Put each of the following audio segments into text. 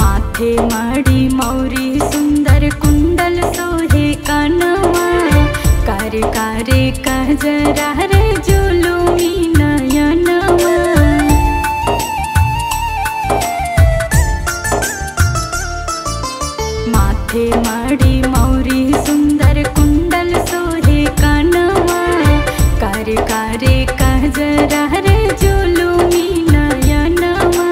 माथे मड़ी मौरी सुंदर कुंडल सोहे कनवा कर करे कहजरा रे जुलुमी नयनवा माथे मड़ी मौरी सुंदर कुंडल सोहे कनवा कर करे कहजरा रे जुलुमी नयनवा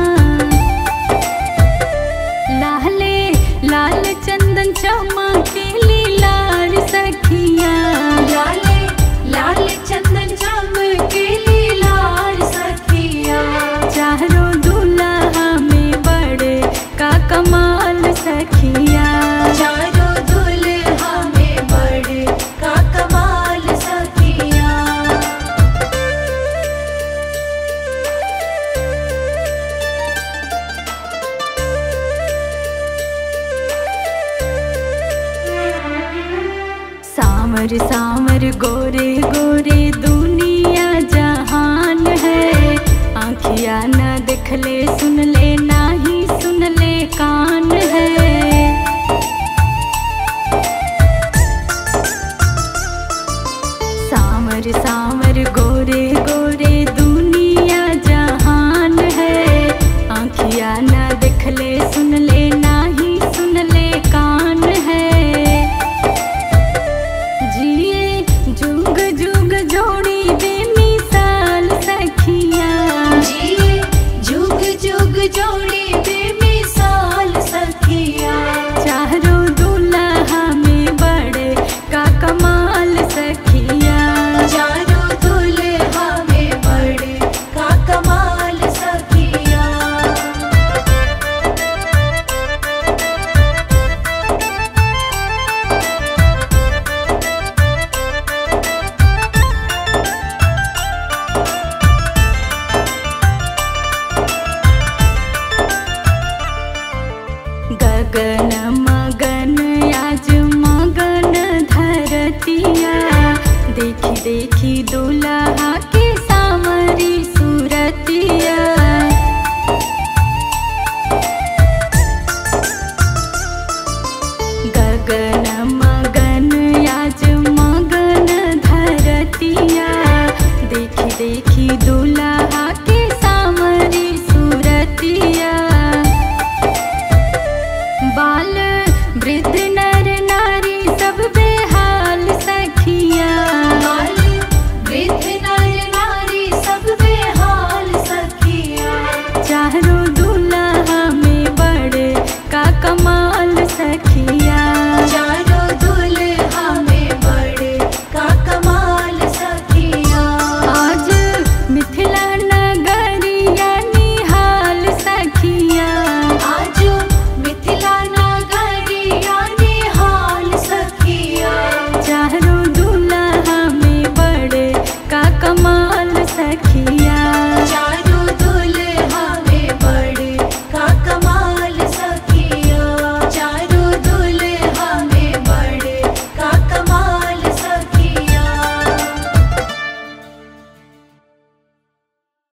लाले लाल चंदन चमके लाल सखिया लाले लाल चंदन चमके लाल सखिया चारों दुल्हा में बड़े का कमाल सखिया चारों दुल्हा में बड़े का कमाल सखिया सावर सावर गोरे गोरे दुनिया जहान है आँखिया न दिखले सुन ले नाही सुन ले कान है सावर सावर गोरे गोरे दुनिया जहान है आँखिया न दिखले सुन ले नाही सुन ले कान है जिए जुग जुग जोड़ी बेमिसाल सखिया जिए जुग जुग जोड़ी बेमिसाल सखिया चारों दुल्हा में बड़े का कमाल सखिया चारों दुल्हा में बड़े का कमाल सखिया गगन मगन आज मगन धरतिया देखी देखी दुल्हा के सामरी सूरतिया गगन मगन आज मगन धरतिया देखी देखी दुल्हा के सामरी सूरतिया बाल वृद्ध